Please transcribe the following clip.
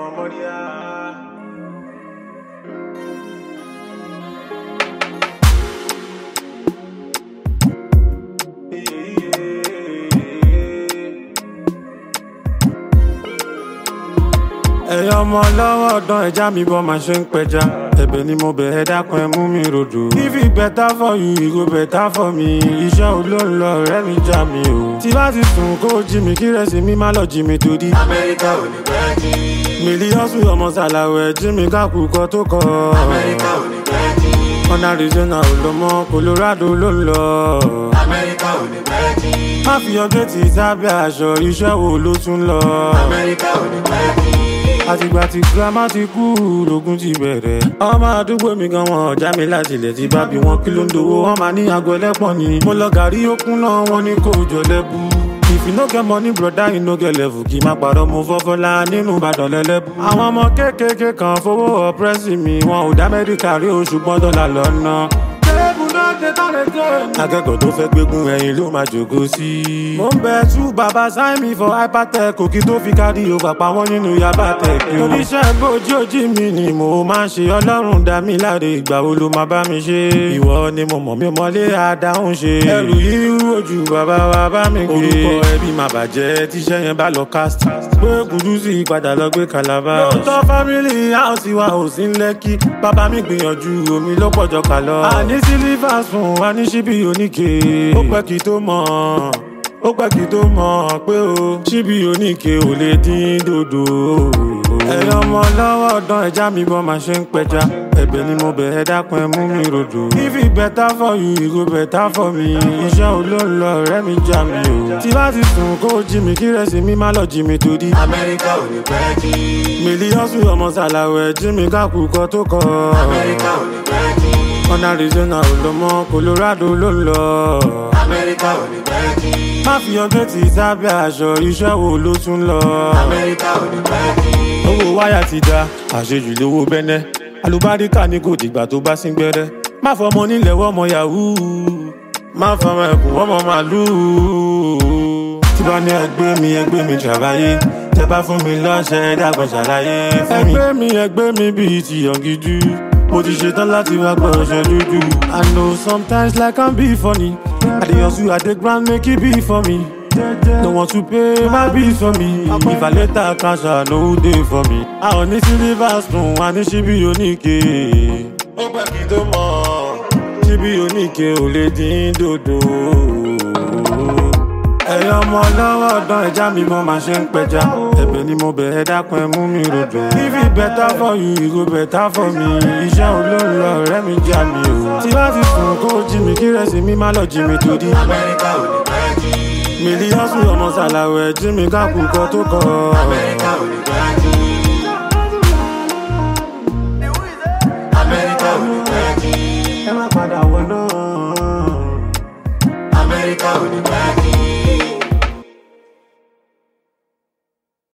ẹ̀yin ọmọ lọ́wọ́ ọ̀dán ẹja mi bọ́ máa ṣe ń pẹja ẹ̀bẹ̀ ni mo bẹ̀ ẹ́ dákun ẹ mú mi rodò. if it better for you it go better for me iṣẹ́ olóńlọ ọ̀rẹ́ mi já mi o. tí bá ti sùn kó jí mi kí rẹ̀sì mi má lọ jí mi torí. Amẹ́ríkà ò ní pẹ́ jí. mílíọ̀sù ọmọ sàlàwẹ̀ jí mi kákù kọ́ tó kọ́. Amẹ́ríkà ò ní pẹ́ jí. ọ̀nà arizona ò lọ mọ́ colorado ló ń lọ. Amẹ́ríkà ò ní pẹ́ jí. má fi ọjọ́ tí sábẹ́ aṣọ iṣẹ́ wo ló tún lọ. Amẹ́ríkà ò ní pẹ́ jí. àtìgbà tí girama ti kú lógún ti bẹ̀rẹ̀. ọmọ àdúgbò mi gan wọn ọjà mi láti ilẹ̀ tí bá bí wọn kí ló ń dowó wọn máa ní aago ẹlẹ́pọ̀n ni. mo lọ gàrí okun náà wọn ní kó jọ lẹ́bù. if you no get money broda you no get level kì í má parọ́ mo fọ́fọ́lá nínú ìbàdàn lẹ́lẹ́bù. àwọn ọmọ kéékèèké kan fowó ọ̀pẹ́sì mi wọn ò dá mẹ́ríkà rí oṣù gbọ́dọ̀ là lọ́nà. tẹ́lẹ̀bù náà ṣe tálẹ̀ tẹ́. akẹ́kọ̀ọ́ tó fẹ́ gbégun ẹ̀yìn ló máa jòkó sí. mo ń bẹ tú bàbá sign me for hypertech òkì tó fi kárí ògbà pa wọ́n nínú yaba tech. oníṣẹ́ bójú ojú mi ni mo máa ń ṣe ọlọ́run dá mi láre ìgbà wo ló máa bá mi ṣe. ìwọ ni mo mọ̀ mi mọ́lé àdáhùn ṣe. ẹrù yìí ojú bàbá wa bá mi gbé. orúkọ ẹbí máa bàjẹ́ tíṣẹ́ yẹn bá lọ cast. pé kùdùsì padà lọ gbé kalaba. lóòótọ́ family house wa ò sí ń lẹ́kí. bàbá mi gbìyànjú omi ló pọ̀jọ kà lọ. àní sílífà sùn wá ní síbí oníke. ó pẹ́ kí tó mọ̀ ó pẹ́ kí tó mọ̀ pé o síbí oníke ò lè dín dòdò. ẹ̀yin ọmọ lọ́wọ́ ọ̀dán ẹja mi bọ́ máa ṣe ń pẹja ẹ̀bẹ̀ ni mo bẹ̀ ẹ́ dákun ẹ mú mi rodò. if it better for you it go better for me iṣẹ́ olóńlọ ọ̀rẹ́ mi já mi o. tí bá ti sùn kó jí mi kí rẹ̀sì mi má lọ jí mi torí. Amẹ́ríkà ò ní pẹ́ jí. mílíọ̀sù ọmọ sàlàwẹ̀ jí mi kákù kọ́ tó kọ́. Amẹ́ríkà ò ní pẹ́ jí. ọ̀nà arizona ò lọ mọ́ colorado ló ń lọ. Amẹ́ríkà ò ní pẹ́ jí. má fi ọjọ́ tí sábẹ́ aṣọ iṣẹ́ wo ló tún lọ. Amẹ́ríkà ò ní pẹ́ jí. owó wáyà ti da àṣejù lówó bẹ́nẹ́ alùbáríkà ní kò dìgbà tó bá sín gbẹ́rẹ́ má fọmọ nílẹ̀ wọ́mọ yahoo má fọmọ ẹkùn wọ́mọ màlúù tí bá ní ẹgbẹ́ mi ẹgbẹ́ mi ṣàlàyé tẹ bá fún mi lọ́ṣẹ́ dàgbọ́n ṣàlàyé fún mi. ẹgbẹ́ mi ẹgbẹ́ mi bíi ti yọ̀ngídú mo ti ṣetán láti wá gbọ́ ọṣẹ dúdú. I know sometimes life can be funny I dey hustle I dey grind make e be for me. No want to pay my bills for me. If I later cash out, no day for me. I ò ní silver spoon, a ní ṣíbí oníke. Ó pẹ́ kí tó mọ̀, ṣíbí oníke ò lè dín dòdò. Ẹ̀yin ọmọ lọ́wọ́ ọ̀dán ẹja mi mo máa ṣe ń pẹja. Ẹ̀bẹ̀ ni mo bẹ̀ ẹ́ dákun ẹ mú mi rodò. If it better for you, it go better for me. Iṣẹ́ olóńlọ ọ̀rẹ́ mi já mi o. Tí bá ti sùn kó jí mi kí rẹ̀sì mi má lọ jí mi torí. Amẹ́ríkà ò ní pẹ́ jí. mílíọ̀sù ọmọ sàlàwẹ̀ jí mi kákù kọ́ tó kọ́. Amẹ́ríkà ò ní pẹ́ jí.